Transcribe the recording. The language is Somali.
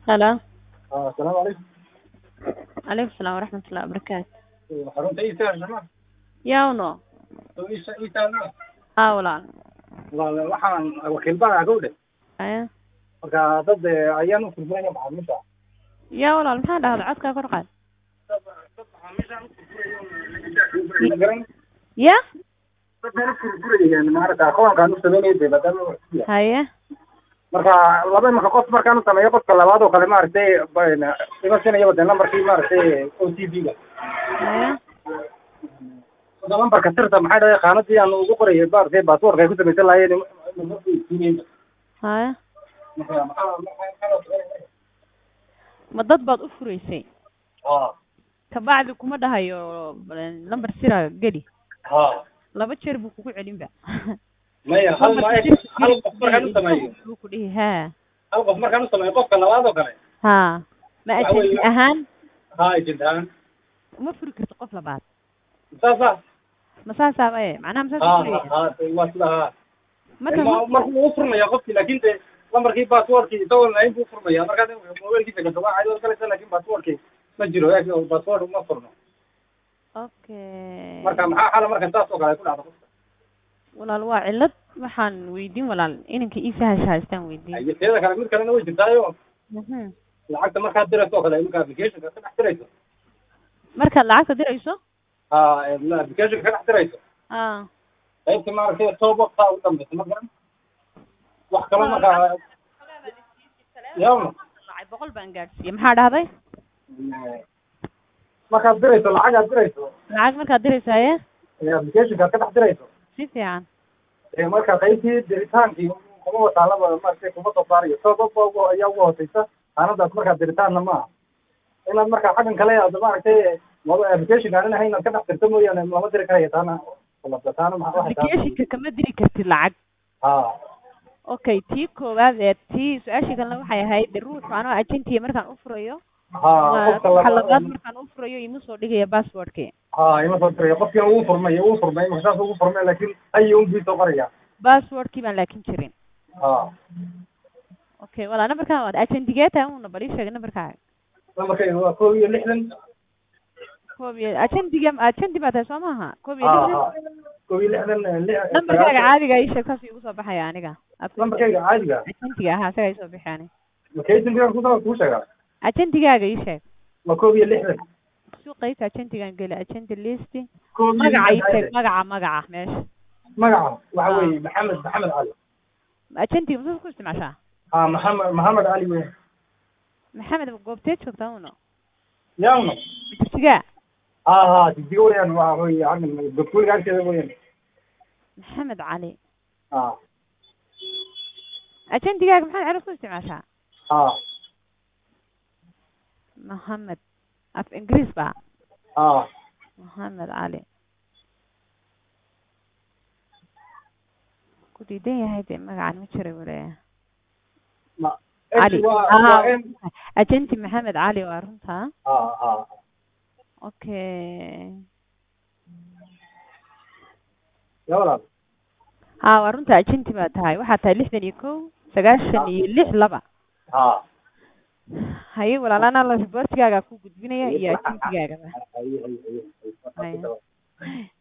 Hello. Ah, asalaamu calaykum Alaykum salaam waraxmatullahi wabarakaatu. xarunta iisaa sama Yawno. oo iisa iisaa Haa walaal. walaal waxaan wakiil baa gowdhe Aya. marka dad eh, ayaan u fursanaya macaamiisha Yaa walaal maxaa dhahda codkaa kor qaad. dad dad macaamiisha u furfuraya ma garan Ya? dad meel u furfurayeen maarata akoonkaan u sameynaya dee maadaama wax ku yahay. Haye. marka laba imanka qof markaan u sameeyo qofka labaad oo kale maaragtay ba- ima sinayaba dee lambarkii maaragtay o t v-ga Haye. Hadda lambarka sirta maxay dhahay qaanadii aan ugu qorayay maaragtay baasboorka ay ku samaysan lahaayeen Haye. marka maxaa maxaa Ma dad baad u furaysay. ha Kabacdi kuma dhahayo lambar sira geli. ha Laba jeer buu kugu celin ba. maya hal ma hal qof markaan u sameeyo Buu ku dhihi haa. hal qof markaan u sameeyo qofka labaad oo kale Haa. Ma Waxa weeye- ajanti ahaan ha ejintaan uma furi karto qof labaad. saasa Ma saasaaba ee macnaha ma ha saasa furaya. ha waa sida ha Marka Ma- markuu u furmaya qofkii laakin de lambarkii baasboorkii isagoo lain buu furmaya markaad mobailkiisa gato waa caadi galaysa laakin baasboorkii ma jiro baasboort ma furno okay. marka maxaa xala marka saas oo kale ay ku dhacdo qofka walaal waa cillad waxaan weydiin walaal inanka ii sahasha haystaan weydiin Ay, teeda kale mid kalena way jirtaayo Mhm. lacagta markaad dirayso oo kale iminka applicationka ka dhex dirayso markaad lacagta dirayso ha applicationka ka dhex dirayso ah qaybta maaragtay toobabka u dambeysa ma garan wax kalo markaa yawna lacag boqol baan gaadhsiiye maxaa dhahday markaad dirayso lacagaad dirayso lacag markaad dirayso haye ee applicationkaad ka dhex dirayso si fiican ee marka qaybtii diritaankii kuma wataalaba maaragtay kuma soo saarayo toobabka ugu ayaa ugu hooseysa aanadaas markaad diritaanna ma aha inaad marka xaggan kale aad maaragtay maba applicationka aan ahayn inaad ka dhex dirto mooyaane lama diri karaya taana labta taana maxaa waxay tahay applicationka kama diri kartid lacag ha okay tii koowaad ee tii su-aashii kalena waxay ahayd de ruuxu anoo agentiya markaan u furayo ha qofka waxa labaad labaad markaan u furayo ima soo dhigaya passwordki ha ima soo diraya qofkiina wuu furmay wuu furmay marka saas ugu furmay laakiin ayi un bii soo qoraya passwordkii baan laakin jirin ha okay walaa nambarkaan waad agentigeta una bal ii sheegay nambarkaaga lambarkayga waa kow iyo lixdan koob iyo agentiga agenti baa tahay soo maaha koob iyo ha lixdan ha kow iyo lixdan eh, lix- nambarkaaga sagaashan. caadiga ii sheeg saas igu soo baxaya aniga lambarkayga caadiga agentiga ahaa isaga ii soo bixi aniga makaysinka kusoo kuu sheegaa agentigaaga ii sheeg waa kow iyo lixdan suuqayta agentigan geli agenti list kow iyo magaca ii lixdan sheeg magaca magaca meesha magaca waxa Ah. weeye maxamed maxamed cali agentiga masaas ku isticmaashaa ha maxamed maxamed cali wey maxamed goobteed joogtaa uno yawna majirtigaa ha ha jijiga weyaan waa wey xaggan gobkuliga agteeda weyaan maxamed cali ha agentigaaga maxaad carab ku isticmaashaa ha maxamed af ingiriis ba ha maxamed cali ku diidan yahay dee magacan ma jira wale ma cali waa Aha, waa m agenti maxamed cali waa runta ha ha okay ya walaal ha waa runta agenti baa tahay waxaa tahay lixdan iyo kow sagaashan iyo lix laba ha haye walaalana la riboortigaaga ku gudbinaya iyo agentigaaga haye haye haye Haya.